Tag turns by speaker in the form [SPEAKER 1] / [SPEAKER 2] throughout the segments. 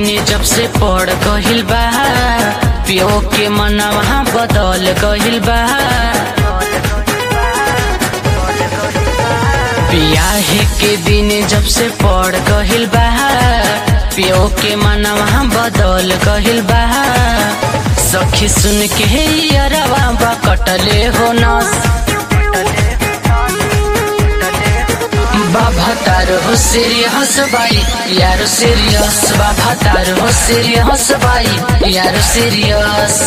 [SPEAKER 1] दिन जब से पड़ गहिल बा पियो के मनवा बदल गहिल बा बियाहे के दिन जब से पड़ गहिल बा पियो के मनवा बदल गहिल बा सखी सुन के अरवा बा कटले हो नस बाबा तार हो सीरियस बाई यार सीरियस बाबा तार हो सीरियस बाई यार सीरियस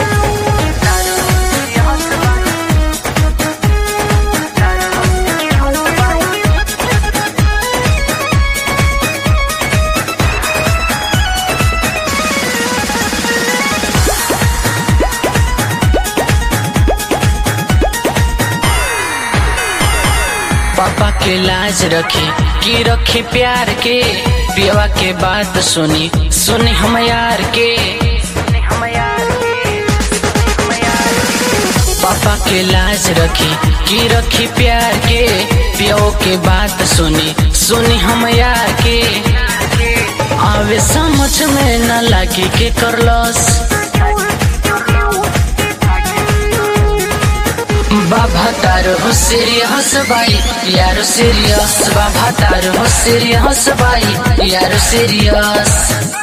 [SPEAKER 1] पापा के लाज रखे की रखे प्यार के पियवा के बात सुनी सुनी हम यार के पापा के लाज रखी की रखी प्यार के पियो के बात सुनी सुनी हम यार के आवे समझ में न लगी के करलस बाबा तारो हो सीरियस बाई यारो सीरियस बाबा तारो हो सीरियस बाई यारो सीरियस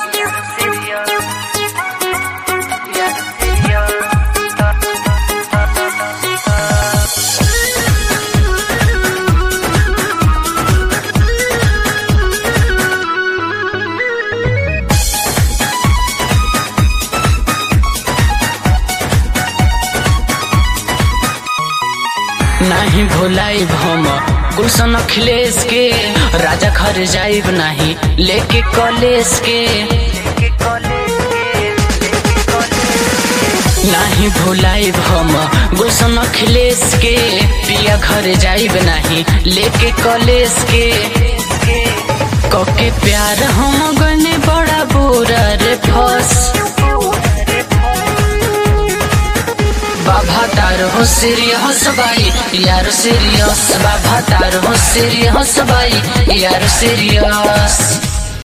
[SPEAKER 1] नाही भोलाई भम गुलशन अखिलेश के राजा घर जाइब नाही लेके कॉलेज के नाही भोलाई भम गुलशन अखिलेश के पिया घर जाइब नाही लेके कॉलेज के कके प्यार हम गने बड़ा बुरा रे फस बाबा तार हो सीरियस बाई यार सीरियस बाबा तार हो सीरियस बाई यार सीरियस